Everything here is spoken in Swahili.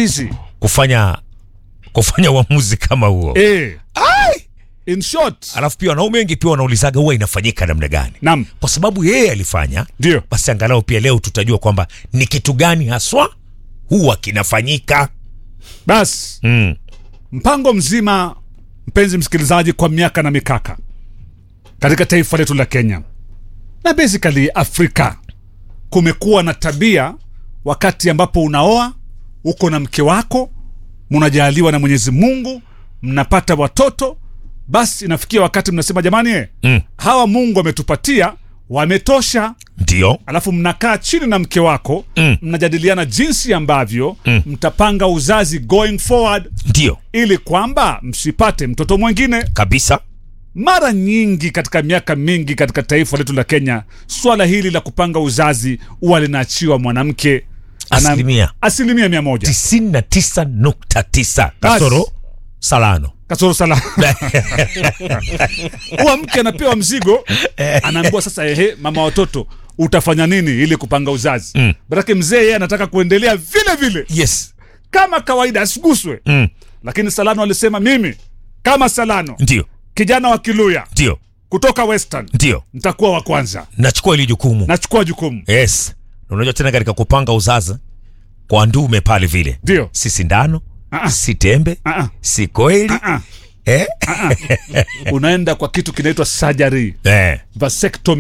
easy kufanya kufanya uamuzi kama huo eh. in short alafu pia wanaume wengi pia wanaulizaga huwa inafanyika namna gani nam kwa sababu yeye alifanya ndio basi angalau pia leo tutajua kwamba ni kitu gani haswa huwa kinafanyika basi mm. mpango mzima mpenzi msikilizaji kwa miaka na mikaka katika taifa letu la kenya na basically afrika kumekuwa na tabia wakati ambapo unaoa uko na mke wako mnajaaliwa na mwenyezi mungu mnapata watoto basi inafikia wakati mnasema jamani eh, Mm. hawa mungu ametupatia wametosha ndio alafu mnakaa chini na mke wako Mm. mnajadiliana jinsi ambavyo Mm. mtapanga uzazi going forward ndio ili kwamba msipate mtoto mwingine kabisa mara nyingi katika miaka mingi katika taifa letu la kenya swala hili la kupanga uzazi huwa linaachiwa mwanamke Ana- Asilimia. asilimia mia moja 99.9 kasoro salano kasoro sala huwa mke anapewa mzigo anaambiwa sasa ehe mama watoto utafanya nini ili kupanga uzazi Mm. barake mzee yeye anataka kuendelea vile vile yes kama kawaida asiguswe mm. lakini salano alisema mimi kama salano ndio kijana wa kiluya ndio kutoka western ndio nitakuwa wa kwanza nachukua hili jukumu nachukua jukumu yes Na unajua tena katika kupanga uzazi kwa ndume pale vile ndio si sindano Ah-ah. si tembe Ah-ah. si koeli Ah, eh? unaenda kwa kitu kinaitwa surgery eh. vasectomy